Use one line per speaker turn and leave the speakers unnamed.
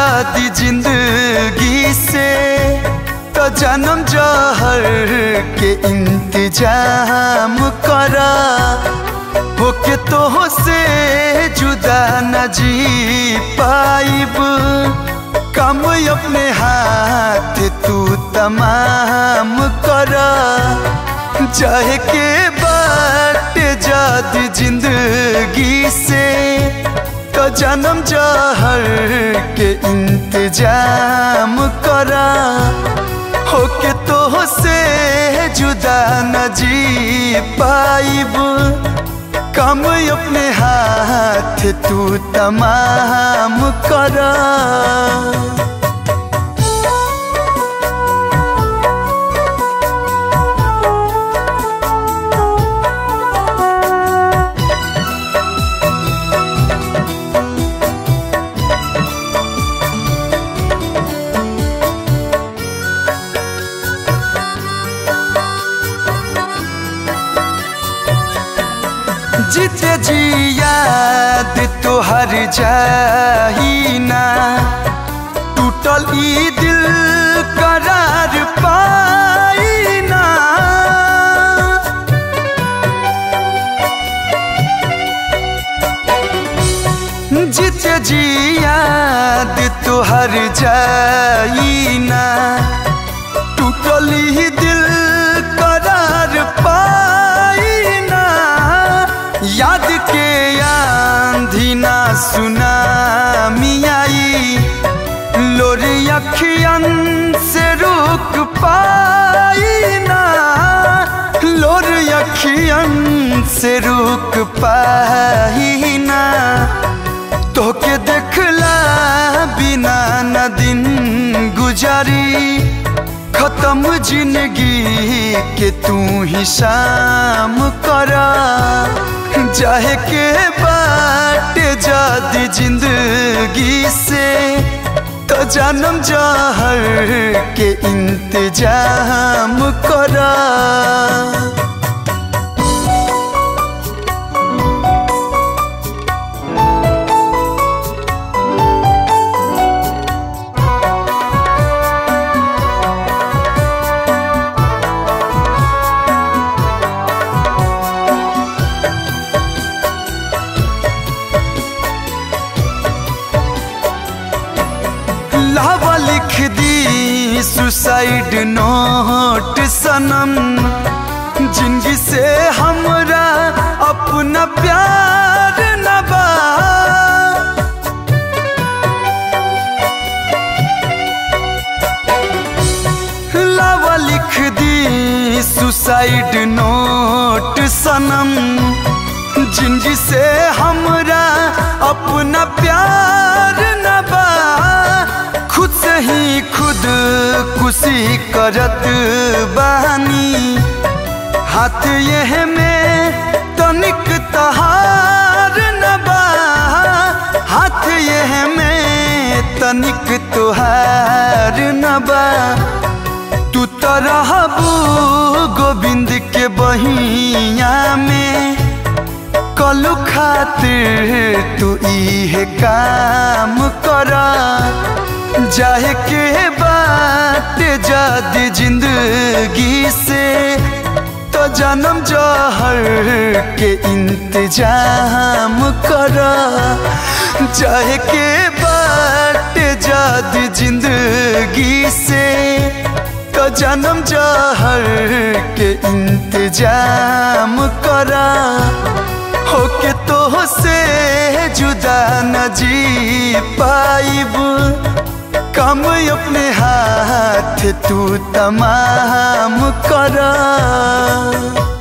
जादी जिंदगी से तो जन्म जहर के इंतजाम करा होके तो से जुदा न जी पाइब कम अपने हाथ तू तमाम करा चाहे के बाट जाद जिंदगी से तो जन्म जहर के इंतजाम करा होके तो से जुदा न जी पाइब कम अपने हाथ तू तमाम करा जीते जी याद तोहर जाही ना टूटल ई दिल करार पाई ना जीते जी याद तोहर जाई ना टूटल ई दिल करार पाई ना याद के आंधी ना सुना मियाई लोरी अखियन से रुक पाई ना लोर अखियन से रुक पाई ना तोके देखला बिना न दिन गुजारी खत्म जिंदगी के तू ही शाम करा चाहे के बाट जादी जिंदगी से तो जन्म जहर के इंतजाम करा लावा लिख दी सुसाइड नोट सनम जिंदगी से हमरा अपना प्यार न बा लावा लिख दी सुसाइड नोट सनम जिंदगी से हमरा अपना प्यार न बा खुद से ही खुद खुशी करत बानी हाथ यह में तनिक तहार न बा हाथ यह में तनिक तुहार न बा तू तो रहबू गोविंद के बहिया में कलू खातिर तू इहे काम करा जाए के बात जादी जिंदगी से तो जन्म जहर के इंतजाम करा जाए के बात जादी जिंदगी से तो जन्म जहर के इंतजाम करा होके तो से जुदा न जी पाइब कम अपने हाथ तू तमाम करा